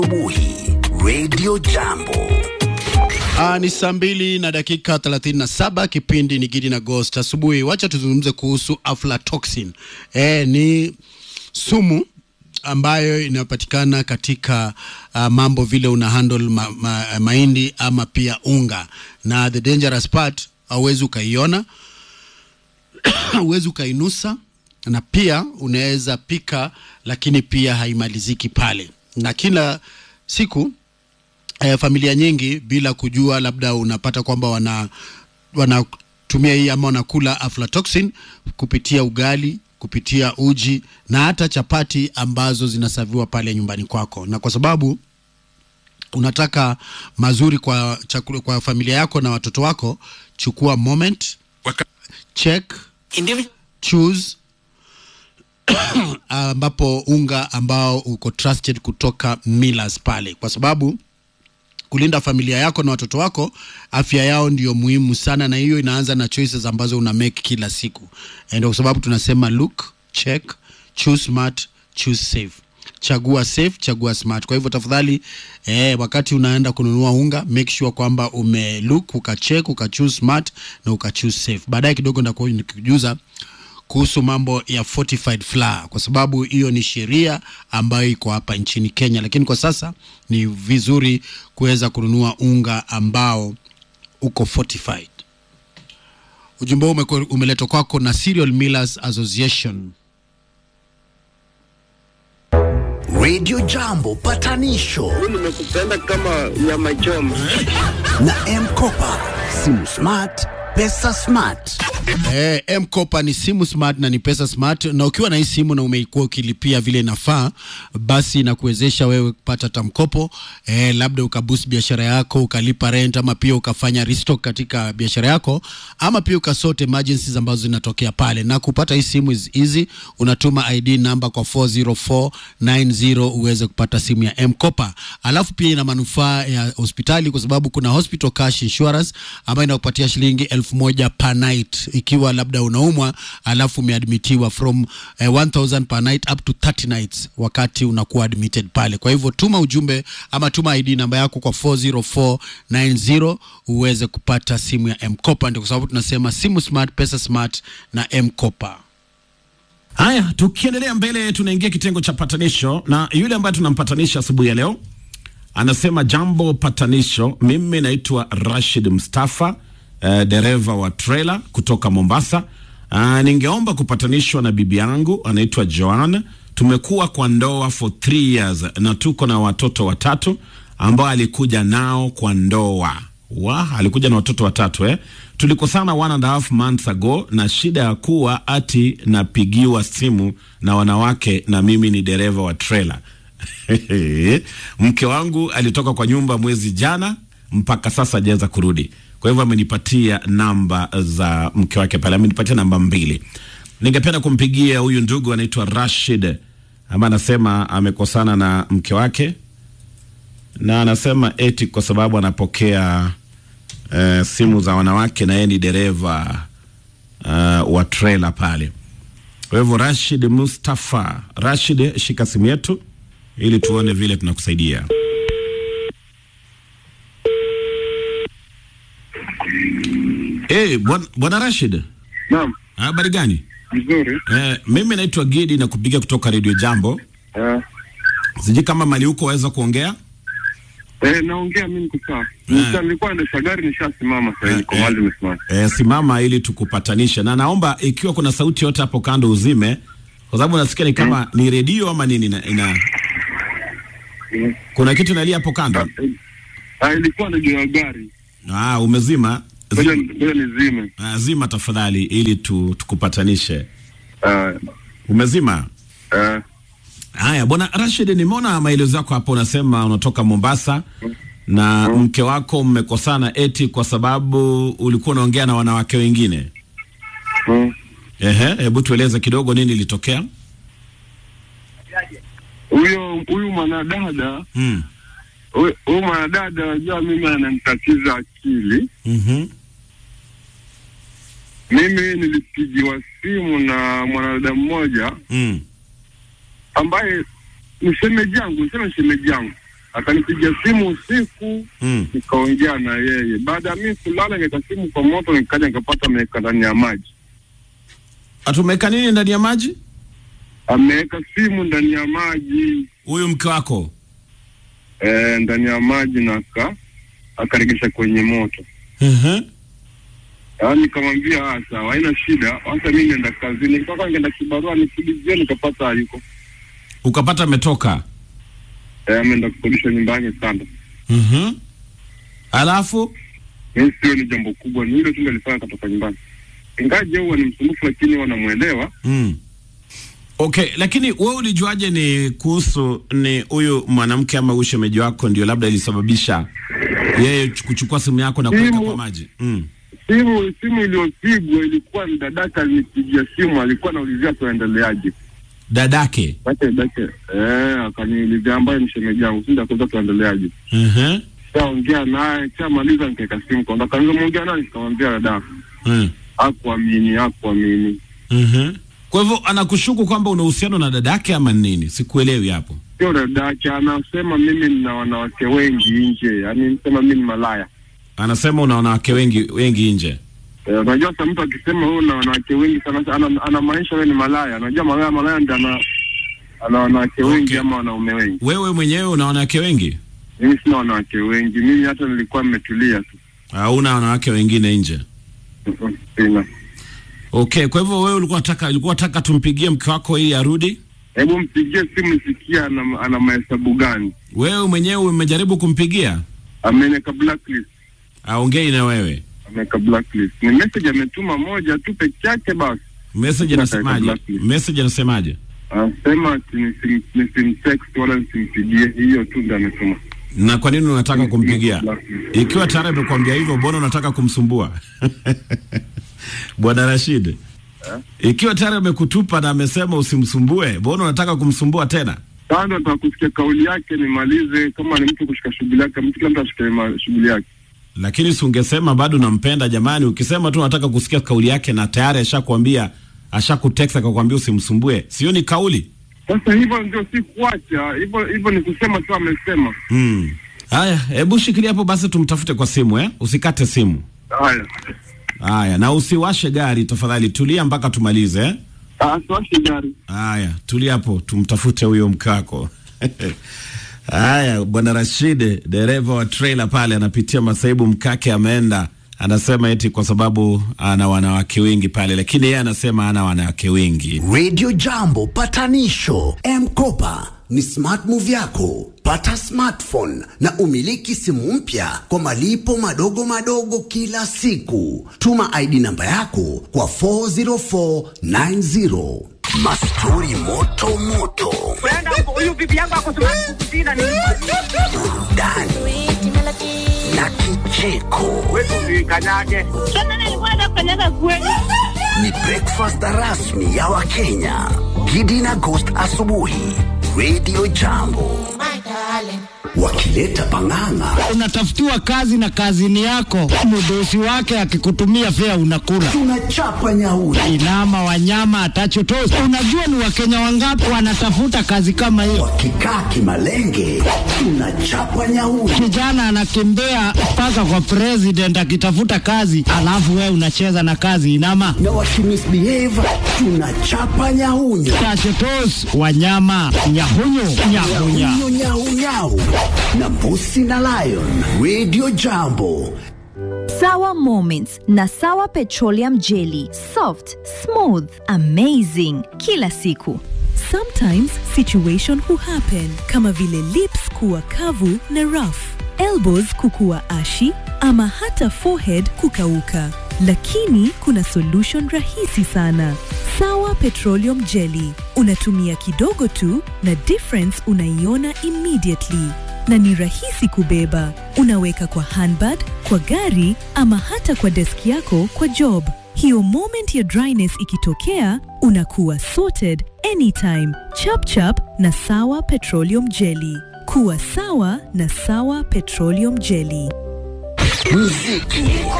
Ubuhi Radio Jambo. Aa, ni saa mbili na dakika 37. Kipindi ni Gidi na Ghost asubuhi. Wacha tuzungumze kuhusu aflatoxin. E, ni sumu ambayo inapatikana katika uh, mambo vile una handle ma, ma, mahindi ama pia unga, na the dangerous part hauwezi ukaiona huwezi ukainusa, na pia unaweza pika, lakini pia haimaliziki pale, na kila siku eh, familia nyingi bila kujua, labda unapata kwamba wana wanatumia hii ama wanakula aflatoxin kupitia ugali, kupitia uji na hata chapati ambazo zinasaviwa pale nyumbani kwako, na kwa sababu unataka mazuri kwa chakula, kwa familia yako na watoto wako, chukua moment, check, choose ambapo unga ambao uko trusted kutoka Millers pale, kwa sababu kulinda familia yako na watoto wako, afya yao ndio muhimu sana, na hiyo inaanza na choices ambazo una make kila siku. Ndio kwa sababu tunasema look, check, choose smart, choose safe. Chagua safe, chagua smart. Kwa hivyo tafadhali, eh, wakati unaenda kununua unga make sure kwamba ume look, ukacheck, ukachoose smart na ukachoose safe. Baadaye kidogo ndakuwa nikikujuza kuhusu mambo ya fortified flour kwa sababu hiyo ni sheria ambayo iko hapa nchini Kenya, lakini kwa sasa ni vizuri kuweza kununua unga ambao uko fortified. Ujumbe huu umeko- umeletwa kwako na Cereal Millers Association. Radio Jambo patanisho nimekupenda kama nyama choma. na Mkopa. Simu smart, pesa smart. Eh, M-Kopa ni simu smart na ni pesa smart, na ukiwa na hii simu na umeikuwa ukilipia vile inafaa, basi inakuwezesha wewe kupata tamkopo eh, labda ukaboost biashara yako ukalipa rent, ama pia ukafanya restock katika biashara yako, ama pia ukasort emergencies ambazo zinatokea pale. Na kupata hii simu is easy, unatuma ID namba kwa 40490 uweze kupata simu ya M-Kopa. Alafu pia ina manufaa ya hospitali kwa sababu kuna hospital cash insurance ambayo inakupatia shilingi elfu moja per night ikiwa labda unaumwa alafu umeadmitiwa from eh, 1000 per night up to 30 nights wakati unakuwa admitted pale. Kwa hivyo tuma ujumbe ama tuma ID namba yako kwa 40490 uweze kupata simu ya M-Kopa. Ndio kwa sababu tunasema simu smart, pesa smart na M-Kopa. Haya, tukiendelea mbele, tunaingia kitengo cha patanisho, na yule ambaye tunampatanisha asubuhi ya leo anasema jambo patanisho. Mimi naitwa Rashid Mustafa, uh, dereva wa trailer kutoka Mombasa. Uh, ningeomba kupatanishwa na bibi yangu anaitwa Joan. Tumekuwa kwa ndoa for three years na tuko na watoto watatu ambao alikuja nao kwa ndoa wa alikuja na watoto watatu eh. Tulikosana one and a half months ago, na shida ya kuwa ati napigiwa simu na wanawake na mimi ni dereva wa trailer. Mke wangu alitoka kwa nyumba mwezi jana, mpaka sasa hajaweza kurudi. Kwa hivyo amenipatia namba za mke wake pale, amenipatia namba mbili. Ningependa kumpigia huyu ndugu anaitwa Rashid, ambaye anasema amekosana na mke wake na anasema eti kwa sababu anapokea uh, simu za wanawake na yeye ni dereva uh, wa trailer pale. Kwa hivyo Rashid Mustafa, Rashid, shika simu yetu ili tuone vile tunakusaidia. Hey, bwana bwana Rashid, Naam, habari gani? vizuri. Eh, mimi naitwa Gidi na kupiga kutoka Radio Jambo. Eh, Sijui kama mali huko waweza kuongea. eh, naongea mimi niko sawa. Nisha- Nilikuwa naendesha gari nishasimama sasa hivi, niko mahali nimesimama. E, simama ili tukupatanishe, na naomba ikiwa kuna sauti yote hapo kando uzime, kwa sababu nasikia ni kama ni redio ama nini ina, ina Mm. kuna kitu inalia hapo kando. Ah, ilikuwa ni juu ya gari. Ah, umezima Ngoja Zi- ngoja nizime. ah, zima tafadhali ili tu, tukupatanishe. Ah, Umezima? ah, Haya, bwana Rashid, nimeona maelezo yako hapo, unasema unatoka Mombasa na mke wako mmekosana eti kwa sababu ulikuwa unaongea na wanawake wengine. mm. Ehe, hebu tueleze kidogo nini ilitokea? Huyo huyu mwanadada Mm. huyu huyu mwanadada, unajua mimi ananitatiza akili. Mhm. Mimi nilipigiwa simu na mwanadada mmoja Mm. ambaye ni shemeji yangu, niseme shemeji yangu akanipigia simu usiku Mm. nikaongea na yeye. Baada ya mimi kulala, nikaweka simu kwa moto, nikaja nikapata ameweka ndani ya maji, Atumeweka nini ndani ya maji? ameweka simu ndani ya maji Huyu mke wako. eh, ndani ya maji na aka akaregesha kwenye moto. Mhm. Yaani nikamwambia ah, sawa, haina shida, hata mimi nenda kazini. Nikitoka nikaenda kibarua, nikiulizia nikapata hayuko, Ukapata ametoka. eh, ameenda kukodisha nyumbani kando. Mhm. Alafu Mimi sio ni jambo kubwa, ni hilo tu ndio alifanya katoka nyumbani. Ingaje huwa ni msumbufu, lakini huwa namwelewa. mm. Okay, lakini wewe ulijuaje ni kuhusu ni huyu mwanamke ama huyu shemeji wako ndio labda ilisababisha yeye ch- kuchukua simu yako na kuweka Simu. kwa maji? Mm. Simu simu iliyopigwa ilikuwa ni dadaka, alinipigia simu, alikuwa anaulizia tuendeleaje. Dadake. Basi dadake eh, akaniulizia ambaye ni shemeji yangu, si ndakuza tuendeleaje. Mhm. Shaongea naye, shamaliza, nikaeka simu kaondoka. Kaanza muongea nani, nikamwambia dada, Mm. hakuamini, hakuamini. Mhm. Kwa hivyo anakushuku kwamba una uhusiano na dadake ama nini? Sikuelewi hapo. Sio dadake, anasema mimi nina wanawake wengi nje, yaani nisema mimi ni malaya. Anasema una wanawake wengi wengi nje. Eh, Unajua sasa mtu akisema wewe una wanawake wengi sana, ana- anamaanisha wewe ni malaya. Unajua malaya, malaya ndio ana ana wanawake wengi Okay. ama wanaume wengi. Wewe mwenyewe una wanawake wengi? Mimi sina wanawake wengi, mimi hata nilikuwa nimetulia tu. Hauna wanawake wengine nje? Mhm, Sina. Okay, kwa hivyo wewe ulikuwa unataka ulikuwa unataka tumpigie mke wako ili arudi? Hebu mpigie simu nisikie ana, ana mahesabu gani. Wewe mwenyewe umejaribu kumpigia? Ameweka blacklist, Aongei na wewe. ameweka blacklist. Ni message ametuma moja tu peke yake basi. Message anasemaje? Blacklist. Message anasemaje? Anasema ati nisim- nisimtext wala nisimpigie, hiyo tu ndio ametuma. Na kwa nini unataka kumpigia? Blacklist. Ikiwa tayari amekwambia hivyo, mbona unataka kumsumbua? Bwana Rashid. Ikiwa tayari amekutupa na amesema usimsumbue, mbona unataka kumsumbua tena? Sasa ndo nataka kusikia kauli yake nimalize. Kama ni mtu kushika shughuli yake, mtu kila mtu ashike ma- shughuli yake. Lakini si ungesema bado nampenda jamani? Ukisema tu unataka kusikia kauli yake na tayari ashakwambia ashakutext akakwambia usimsumbue, sio ni kauli? Sasa hivyo ndio si kuacha hivyo, hivyo ni kusema tu amesema. Hmm. Haya, hebu shikilia hapo basi, tumtafute kwa simu eh? Usikate simu. Haya, Haya, na usiwashe gari tafadhali, tulia mpaka tumalize eh? asiwashe gari. Haya, tulia hapo, tumtafute huyo mkako. Haya, bwana Rashid, dereva wa trailer pale, anapitia masaibu, mkake ameenda, anasema eti kwa sababu ana wanawake wengi pale, lakini yeye anasema ana wanawake wengi. Radio Jambo patanisho M-Kopa ni smart move yako. Pata smartphone na umiliki simu mpya kwa malipo madogo madogo kila siku. Tuma ID namba yako kwa 40490. Mastori moto moto, Brenda, huyu bibi yangu ako smart kukushinda ni burudani na kicheko. wetu kanyage. Sasa nilikuwa nafanyaga kweli. Ni breakfast rasmi ya Wakenya. Gidi na Ghost asubuhi. Radio Jambo wakileta pang'ang'a unatafutiwa kazi na kazini yako, mdosi wake akikutumia fea unakula. tunachapa nyauri. Inama wanyama atachotosi. Unajua ni wakenya wangapi wanatafuta kazi kama hiyo? Wakikaa kimalenge tunachapa nyauri. Kijana anakimbia mpaka kwa president akitafuta kazi, alafu wewe unacheza na kazi inama Na wakimisbehave tunachapa nyahunyo. tachotos wanyama nyahunyu nyahunya Nyahunyo nyau nyau na mbusi na lion. Radio Jambo Sawa Moments na Sawa Petroleum Jelly. Soft, smooth, amazing kila siku. Sometimes situation huhappen kama vile lips kuwa kavu na rough, elbows kukuwa ashi ama hata forehead kukauka. Lakini kuna solution rahisi sana. Sawa Petroleum Jelly. Unatumia kidogo tu na difference unaiona immediately. Na ni rahisi kubeba. Unaweka kwa handbag, kwa gari ama hata kwa deski yako kwa job. Hiyo moment ya dryness ikitokea, unakuwa sorted anytime. Chap chap na Sawa Petroleum Jelly. Kuwa sawa na Sawa Petroleum Jelly. muziki